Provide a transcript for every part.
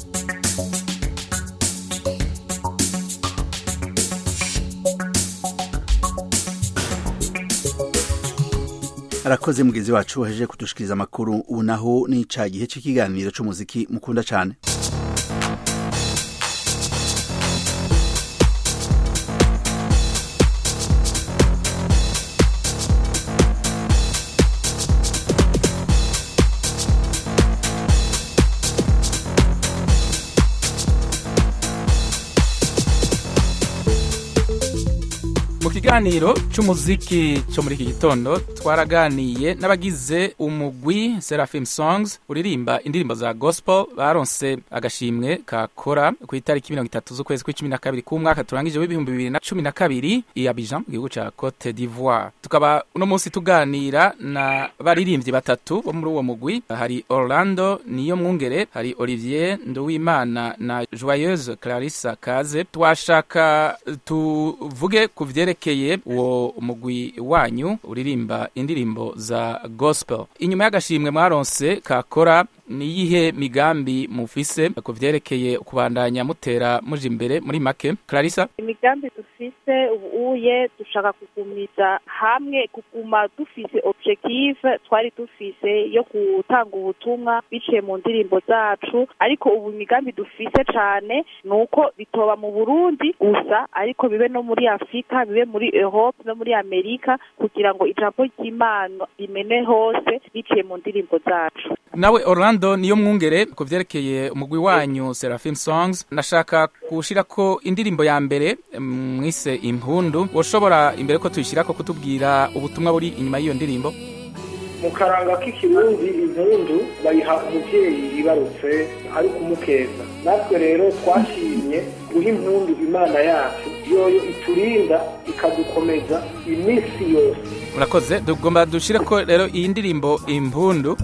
arakoze mugezi wacu wahejeje kudushikiriza amakuru ubu naho ni ca gihe c'ikiganiro c'umuziki mukunda cane mu kiganiro c'umuziki co muri iki gitondo twaraganiye n'abagize umugwi Seraphim Songs uririmba indirimbo za gospel baronse agashimwe kakora ku itariki mirongo itatu z'ukwezi kw'icumi na kabiri k'umwaka turangije w'ibihumbi bibiri na cumi na kabiri i Abidjan mu gihugu ca Cote d'Ivoire tukaba uno munsi tuganira na baririmbyi batatu bo muri uwo mugwi hari Orlando niyo mwungere hari Olivier Nduwimana na Joyeuse Clarissa Kaze twashaka tuvuge ku vyerekeye uwo mugwi wanyu uririmba indirimbo za gospel inyuma y'agashimwe mwaronse kakora niyihe migambi mufise ku vyerekeye kubandanya mutera muja imbere muri make Clarissa imigambi dufise ubuye dushaka kugumiza hamwe kuguma dufise objective twari dufise yo gutanga ubutumwa biciye mu ndirimbo zacu ariko ubu imigambi dufise cane ni uko bitoba mu burundi gusa ariko bibe no muri afurika bibe muri europe no muri amerika kugira ngo ijambo ry'imana rimene hose biciye mu ndirimbo zacu nawe Orlando niyo mwungere ku vyerekeye umugwi wanyu Seraphim Songs nashaka gushirako indirimbo ya mbere mm, mwise impundu woshobora imbere ko tuyishirako kutubwira ubutumwa buri inyuma y'iyo ndirimbo mu karanga k'ikirundi impundu bayiha umuvyeyi yibarutse ari kumukeza natwe rero twashimye guha impundu imana yacu yoyo iturinda ikadukomeza iminsi yose murakoze tugomba dushireko rero iyi ndirimbo impundu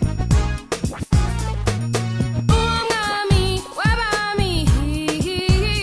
Umwami w'abami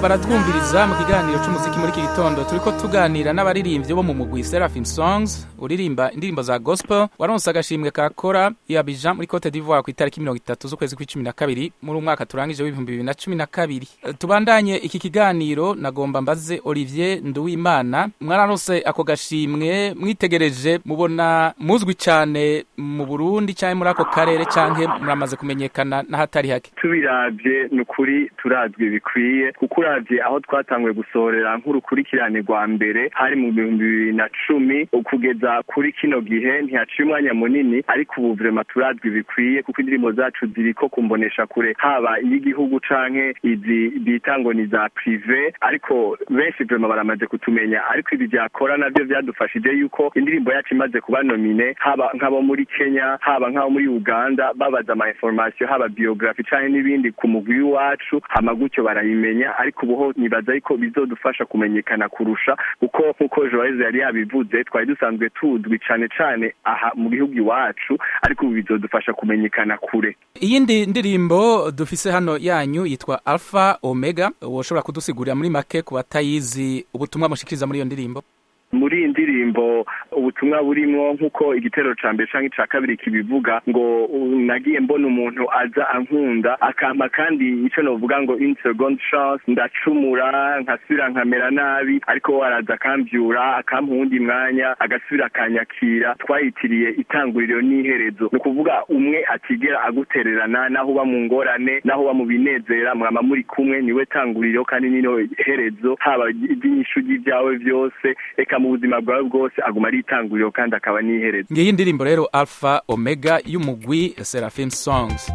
baratwumviriza mu kiganiro cy'umuziki muri iki gitondo turiko tuganira n'abaririmbyi bo mu mugwi Seraphim Songs uririmba indirimbo za gospel waronse agashimwe ka kora ya Abidjan muri Cote d'Ivoire ku itariki mirongo itatu z'ukwezi kw'icumi na kabiri muri umwaka turangije w'ibihumbi bibiri na cumi na kabiri Eh, tubandanye iki kiganiro nagomba mbaze Olivier Nduwimana mwararonse ako gashimwe mwitegereje mubona muzwi cyane mu Burundi cyangwa muri ako karere cyangwa muramaze kumenyekana n'ahatari hake tubiravye ni ukuri turazwi bikwiye kuko uravye aho twatanguye gusorera nk'urukurikirane rwa mbere hari mu bihumbi bibiri na cumi kugeza kuri kino gihe ntihaciye umwanya munini ariko ubu vrema turazwi bikwiye kuko indirimbo zacu ziriko kumbonesha kure haba iy'igihugu canke izi bita ngo ni za prive ariko benshi vrema baramaze kutumenya ariko ibi vyakora navyo vyadufashije yuko indirimbo yacu imaze kuba nomine haba nk'abo muri kenya haba nk'abo muri uganda babaza ama information haba biography canke n'ibindi ku mugwi w'iwacu hama gutyo barayimenya ariko ubuho nibaza yuko bizodufasha kumenyekana kurusha kuko nk'uko joyce yari yabivuze twari dusanzwe tuzwi cane cane aha mu gihugu iwacu ariko ubu bizodufasha kumenyekana kure iyindi ndirimbo dufise hano yanyu yitwa alpha omega woshobora kudusigurira muri make ku batayizi ubutumwa mushikiriza muri iyo ndirimbo muri iyi ndirimbo ubutumwa burimwo nk'uko igitero ca mbere canke ica kabiri kibivuga ngo u- nagiye mbona umuntu aza ankunda akampa kandi ico novuga ngo une seconde chance ndacumura nkasubira nkamera nabi ariko we araza akamvyura akampa uwundi mwanya agasubira akanyakira twayitiriye itanguriro n'iherezo ni ukuvuga umwe atigera agutererana naho uba mu ngorane naho uba mu binezera mwama muri kumwe niwe tanguriro kandi nino herezo haba iby'inyishu ry'ibyawe byose reka mu buzima bwawe bwose aguma ari itanguriro kandi akaba n'iherezo ngiyi ndirimbo rero alpha omega y'umugwi seraphim songs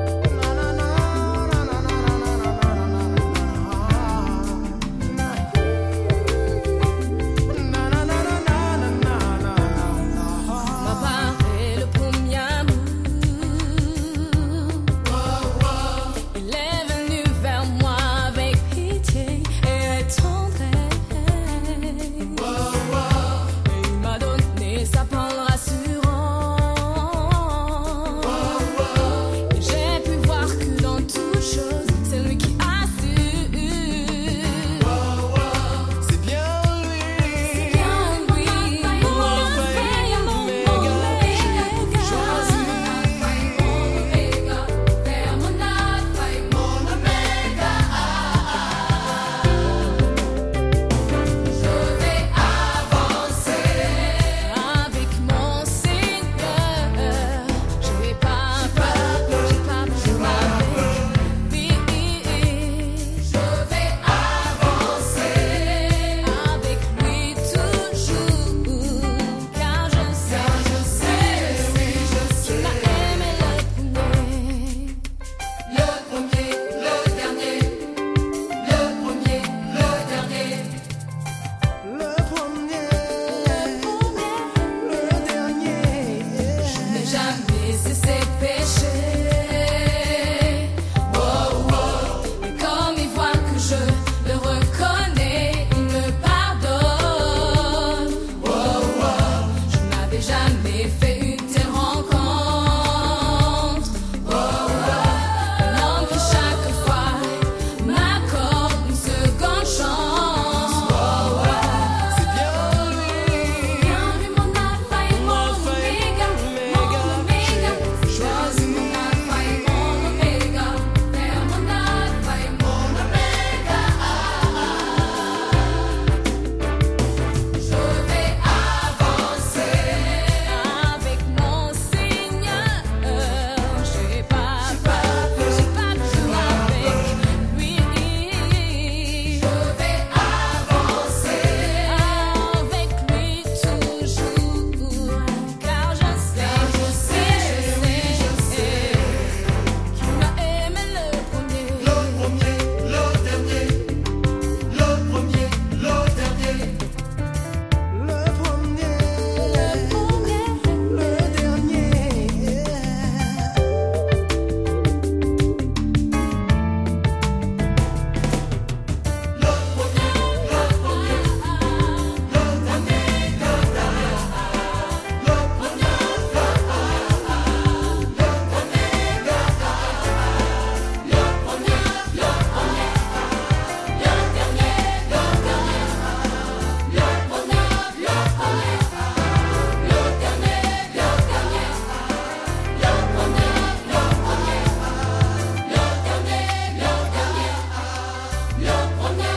Ma part est le premier amour. Il est venu vers moi avec pitié et tendresse. Et il m'a donné sa parole rassurante.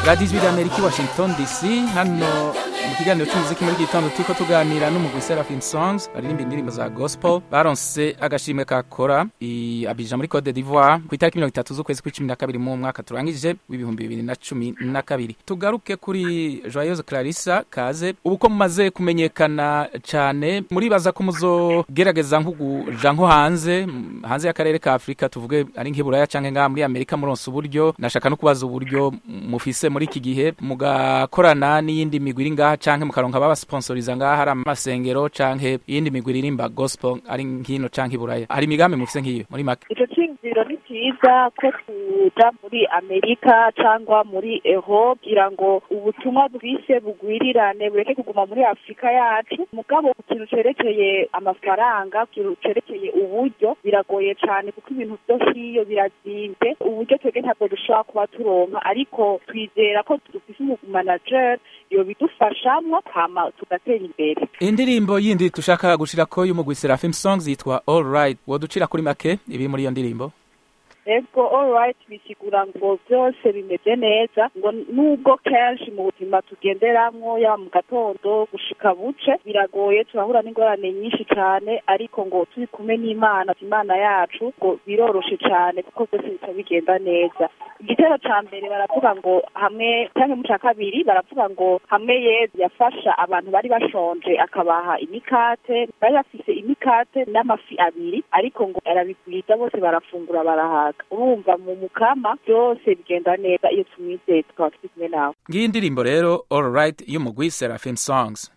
radiyo ijwi ry'amerika i washington dc hano mu kiganiro cy'umuziki muri iki gitondo turiko tuganira n'umugwi seraphim songs baririmba indirimbo za gospel baronse agashimwe ka kora i abija muri cote d'ivoire ku itariki mirongo itatu z'ukwezi kw'icumi na kabiri mu mwaka turangije w'ibihumbi bibiri na cumi na kabiri tugaruke kuri joyeuse clarissa kaze ubu ko mumaze kumenyekana cyane muribaza ko muzogerageza nko kuja nko hanze m- hanze y'akarere ka afurika tuvuge ari nk'iburaya canke ngaha muri amerika muronse uburyo nashaka no kubaza uburyo mufise muri iki gihe mugakorana n'iyindi migwi iri ngaha canke mukaronka babasiponsoriza ngaha hari amasengero canke iyindi migwi iririmba gospel ari nkino canke iburaya hari imigambi mufise nk'iyo muri make ico ciyumviro ni ciza ko tuja muri amerika cyangwa muri eho kugira ngo ubutumwa bwise bugwirirane bureke kuguma muri afurika yacu mugabo ku kintu cerekeye amafaranga ku kintu cerekeye uburyo biragoye cane kuko ibintu vyo hiyo birazimvye uburyo twebwe ntabwo dushobora kuba turonka ariko twizera ko dufise umumanager yobidufashamwo hama tugatera imbere indirimbo yindi tushaka gushirako y'umugwi seraphim songs yitwa all right woducira kuri make ibiri muri iyo ndirimbo ego alright bisigura ngo byose bimeze neza ngo nubwo kenshi mu buzima tugenderamwo yaba mu gatondo gushika buce biragoye turahura n'ingorane nyinshi cyane ariko ngo turi kumwe n'imana imana yacu ngo biroroshe cyane kuko byose bica bigenda neza igitero ca mbere baravuga ngo hamwe cyangwa mu ca kabiri baravuga ngo hamwe yezu yafasha abantu bari bashonje akabaha imikate bari bafise imikate n'amafi abiri ariko ngo arabigwiza bose barafungura barahaga urumva mu mukama byose bigenda neza iyo tumwizeye tukaba turi kumwe nawe ngiyi indirimbo rero all right y'umugwi seraphim songs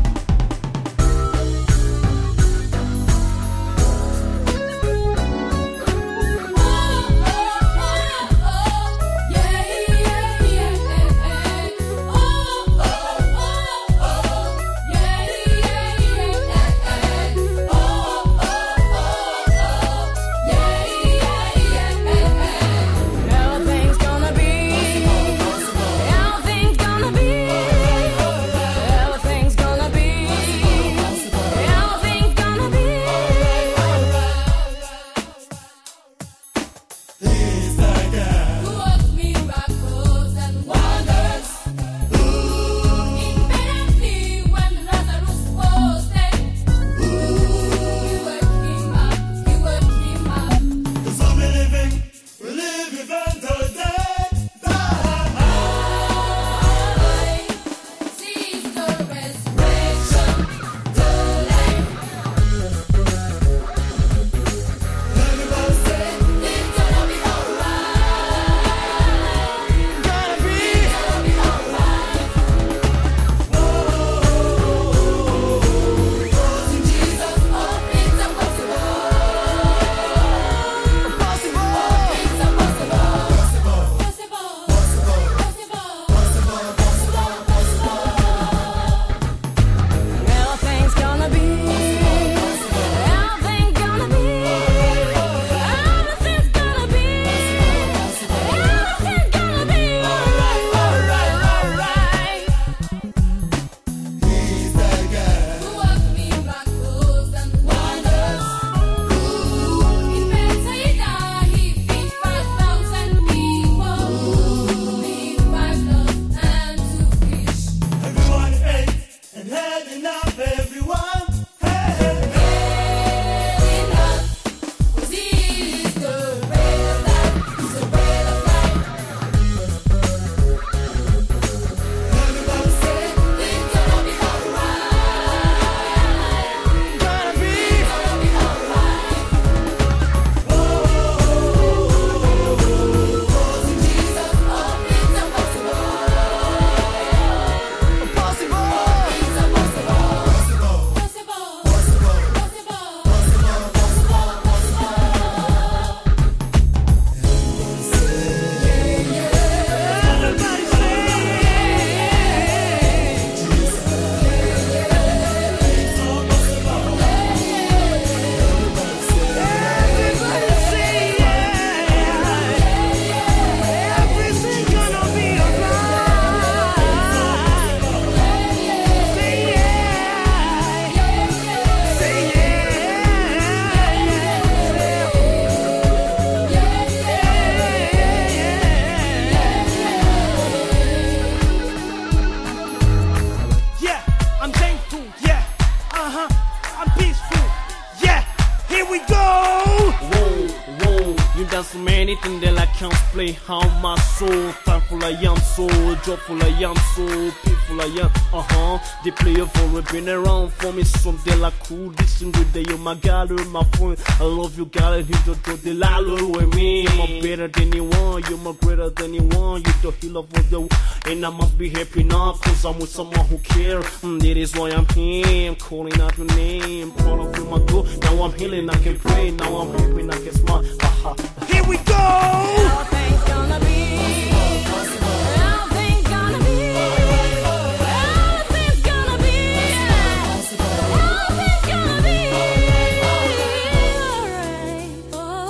Everything's gonna be, everything's gonna be, everything's gonna anything that I can't play. How my soul, thankful I am, so joyful I am, so peaceful I am. Uh huh. They play it for it, been around for me. Something like cool, this and good day. Oh my God, oh my friend. I love you, God, and you don't do the lalo with me. I'm better than anyone, you're more greater than anyone. You the healer of the and I must be happy now, cause I'm with someone who care. Mm, that is why I'm here. I'm calling out your name. Proud of you, my girl. Now I'm healing, I can pray. Now I'm happy, I can smile. Haha. Here we go! Everything's gonna be. Everything's gonna be. Everything's gonna be. Everything's gonna be alright.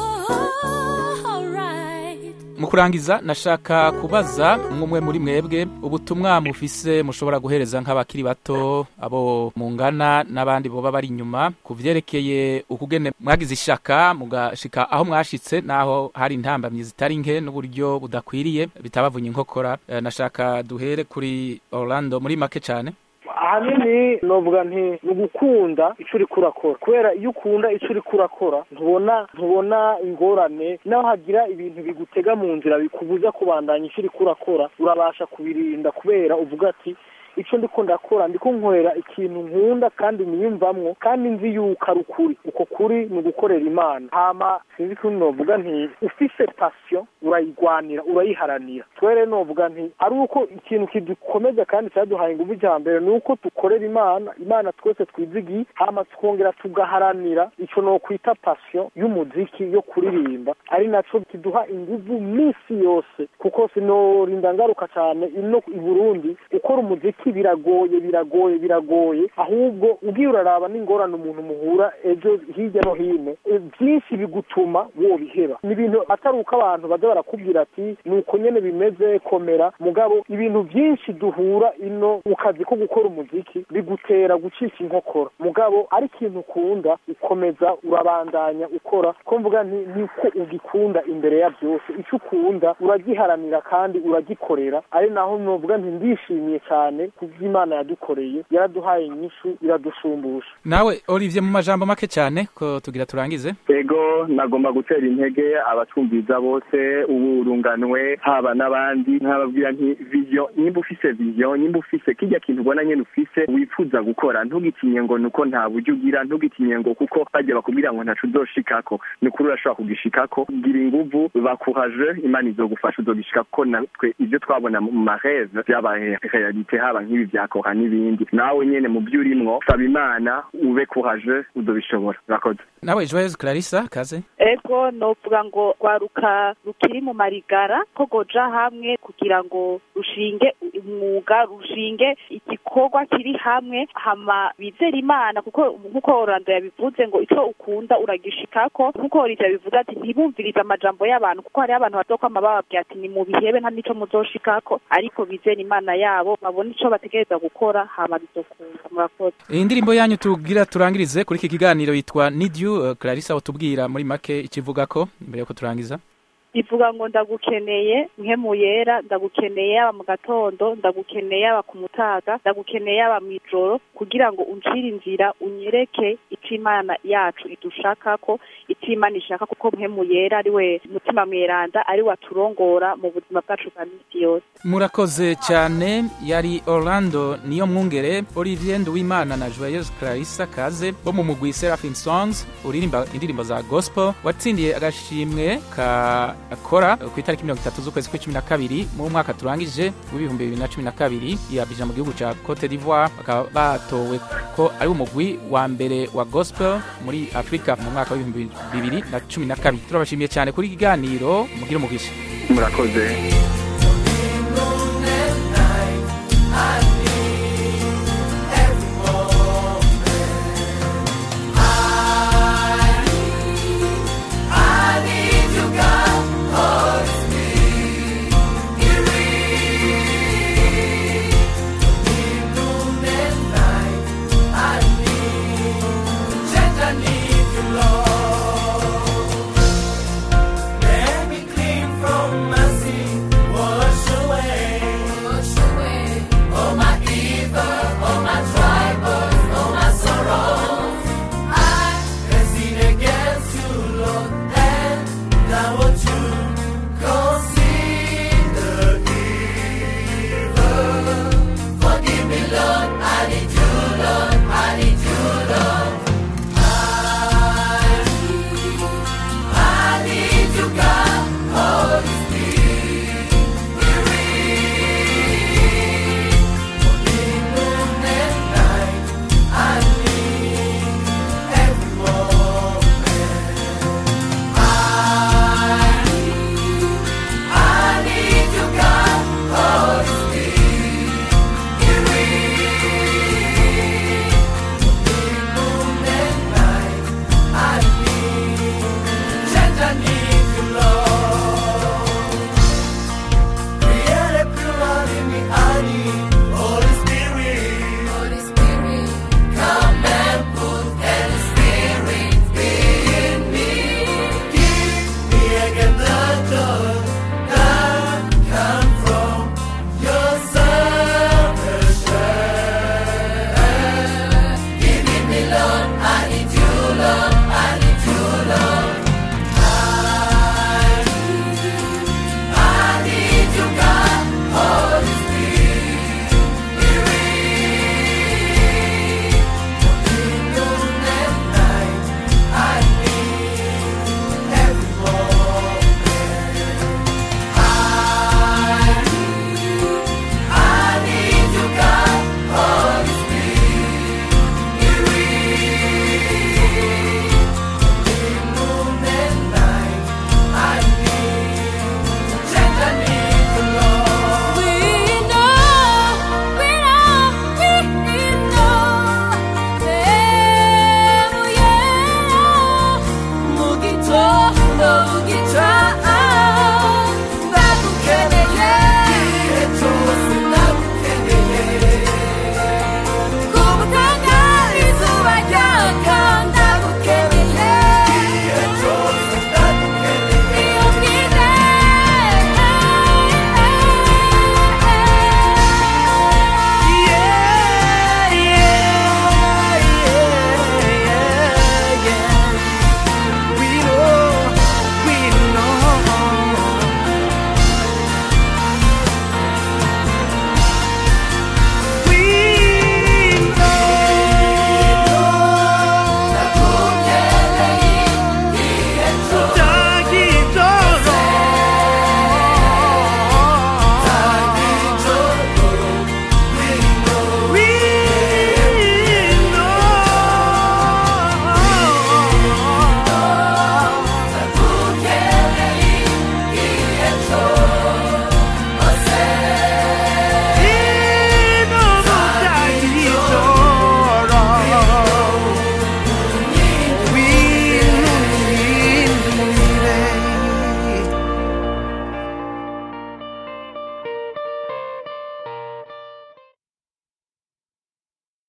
Oh, alright. mu kurangiza nashaka kubaza umwe muri mwebwe ubutumwa mufise mushobora guhereza nk'abakiri bato abo mungana n'abandi boba bari inyuma ku vyerekeye ukugene mwagize ishaka mugashika aho mwashitse naho hari intambamyi zitari nke n'uburyo budakwiriye bitabavunye inkokora Eh, nashaka duhere kuri Orlando muri make cane ahanini novuga nti ni ugukunda icyo uriko urakora kubera iyo ukunda icyo uriko urakora ntubona ntubona ingorane naho hagira ibintu bigutega mu nzira bikubuza kubandanya icyo uriko urakora urabasha kubirinda kubera uvuga ati icyo ndiko ndakora ndiko nkorera ikintu nkunda kandi niyumvamwo kandi nzi yuko ari ukuri uko kuri ni ugukorera imana hama sinzi ko novuga nti ufise pasiyo urayigwanira urayiharanira twere novuga nti ari uko ikintu kidukomeza kandi cyaduhaye ingufu icya mbere ni uko dukorera imana imana twese twizigiye hama tukongera tugaharanira icyo nokwita pasiyo y'umuziki yo kuririmba ari naco kiduha ingufu minsi yose kuko sinorinda ngaruka cyane ino i burundi gukora umuziki biragoye biragoye biragoye ahubwo ugiye uraraba n'ingorane umuntu muhura ejo hirya no hino e, byinshi bigutuma wobiheba ni ibintu atari uko abantu baza barakubwira ati ni uko nyene bimeze komera mugabo ibintu byinshi duhura ino mu kazi ko gukora umuziki bigutera gucisha inkokora mugabo ari ikintu ukunda ukomeza urabandanya ukora ko mvuga nti niko ugikunda imbere ya byose icyo ukunda uragiharanira kandi uragikorera ari naho novuga nti ndishimiye cyane kubyo imana yadukoreye yaraduhaye inyishu iradushumbusha nawe Olivier mu majambo make cane ko tugira turangize ego nagomba gutera intege abatwumviza bose uburunganwe haba n'abandi nkababwira nti vision nimba ufise vision nimba ufise kirya kintu ubona nyene ufise wifuza gukora ntugitinye ngo nuko nta buryo ugira ntugitinye ngo kuko bajya bakubwira ngo ntaco uzoshikako ni ukuri urashobora kugishikako gira inguvu bakuraje imana izogufasha uzogishika kuko natwe ivyo twabona mu mareve vyabaye realite haba nk'ibi vya kora n'ibindi nawe nyene mu vyo urimwo saba imana ube kuraje uzobishobora urakoze nawe Joyeuse Clarissa kaze ego novuga ngo rwaruka rukiri mu marigara ko goja hamwe kugira ngo rushinge umwuga rushinge igikorwa kiri hamwe hama bizera imana kuko nk'uko orlando yabivuze ngo icyo ukunda uragishikako nk'uko orivyo yabivuze ati ntibumvirize amajambo y'abantu kuko hariho abantu bazokwama bababwira ati ni mu bihebe nta n'ico muzoshikako ariko bizera imana yabo babona ico bategereza gukora hama bizokunda murakoze iyi ndirimbo yanyu tugira turangirize kuri iki kiganiro yitwa Need You uh, Clarissa utubwira muri make ikivugako mbere yuko turangiza ivuga ngo ndagukeneye nkemu yera ndagukeneye yaba mu gatondo ndagukeneye yaba ku mutaga ndagukeneye yaba mu ijoro kugira ngo uncire inzira unyereke icyo imana yacu idushakako icyo imana ishaka kuko nkemu yera ari we mutima mweranda ari we aturongora mu buzima bwacu bwa minsi yose murakoze cyane yari Orlando niyo mwungere Olivier Nduwimana na Joyeuse Clarissa Kaze bo mu mugwi Seraphim Songs uririmba indirimbo za gospel watsindiye agashimwe ka akora ku itariki mirongo itatu z'ukwezi kw'icumi na kabiri mu mwaka turangije w'ibihumbi bibiri na cumi na kabiri i Abidjan mu gihugu ca Cote d'Ivoire bakaba batowe ko ari umugwi wa mbere wa gospel muri Afrika mu mwaka w'ibihumbi bibiri na cumi na kabiri turabashimiye cyane kuri iki kiganiro mugire umugisha murakoze